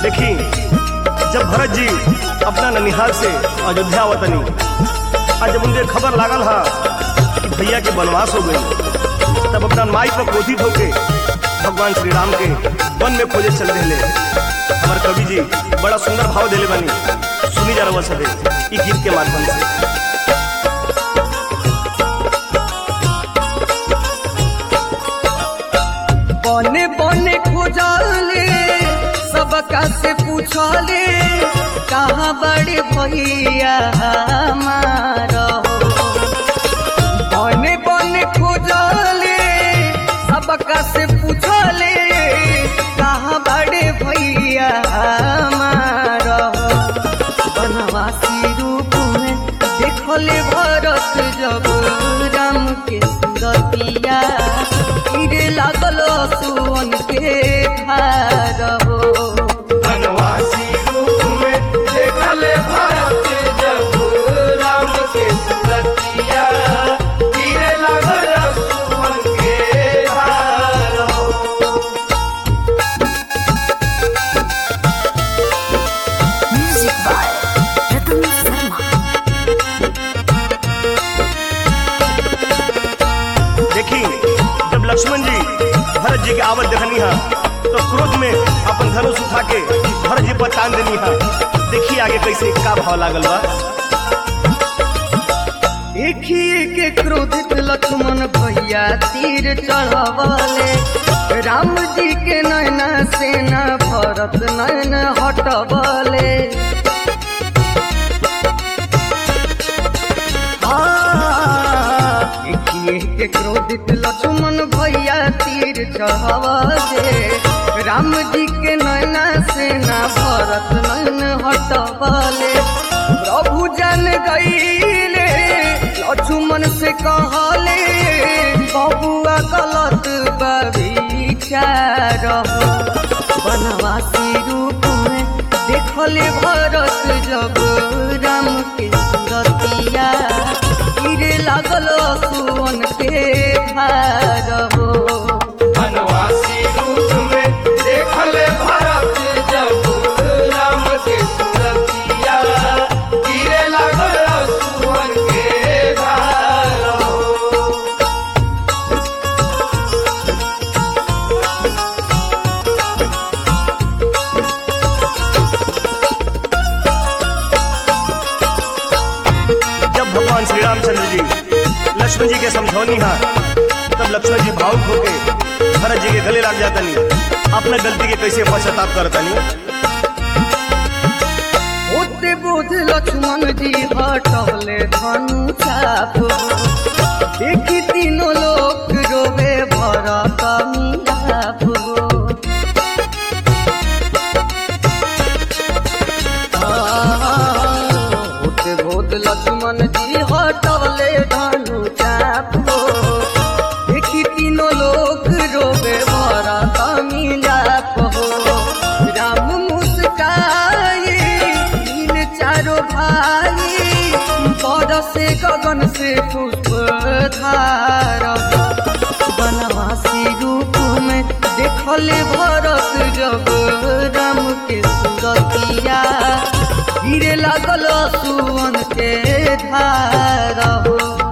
देखी जब भरत जी अपना ननिहाल से अयोध्या वतनी और जब उनके खबर लागल हा कि भैया के वनवास हो गई तब अपना माई पर क्रोधित होके भगवान श्री राम के वन में खोजे चल रहे हमार कवि जी बड़ा सुंदर भाव देले बनी सुनी जा रहा सदे ई गीत के माध्यम से बने बने खोजले सबका से पूछले कहाँ बड़े भैया हमारा हो बने बने खोजले सबका से पूछले कहाँ बड़े भैया हमारा हो बनवासी रूप में देखले भरत जब राम के सुरतिया गिरे लागल सुवन के भार हो बनवासी रूप में देखले भारत जब राम के सुरतिया गिरे लागल सुमन के भार हो। Music by Ratan Sharma. देखी जब लक्ष्मण जी भरत जी के आवत देखनी हा तो क्रोध में अपन धनुष उठा के भरत जी पर तान देनी हा देखी आगे कैसे का भाव लागल बा देखिए के क्रोधित लक्ष्मण भैया तीर चढ़वले राम जी के नैना सेना भरत नैन हटवले हाँ, देखिए के क्रोधित लक्ष्मण भैया तीर चढ़वले राम जी के नैना सेना भरत नैन हटवले प्रभु जन गईले लक्ष्मण से कहले बबुआ गलत बविचार बनवासी रूप में देखले भरत जब राम के सुरतिया गिरे लागल सुवन के भार हो बनवासी रूप में देखले भारत जब राम के सुरतिया गिरे लागल सुमन के भार हो। जब भगवान श्री रामचंद्र जी लक्ष्मण जी के समझौनी हा तब लक्ष्मण जी भावुक होके भरत जी के गले लग जातनी अपना गलती के कैसे पश्चाताप करतनी होते बोझ लक्ष्मण जी हटले धनु चाप देखी तीनों लोग रोवे भरत मिलाप होते बोझ लक्ष्मण जी हटले धनु चाप देखी तीनों लोग रोवे भरत मिलाप हो राम मुस्काए तीन चारों भाई बरसे गगन से पुष्प धार बनवासी रूप में देखले भरत जब राम के सुरतिया गिरे लागल सुवन के धार हो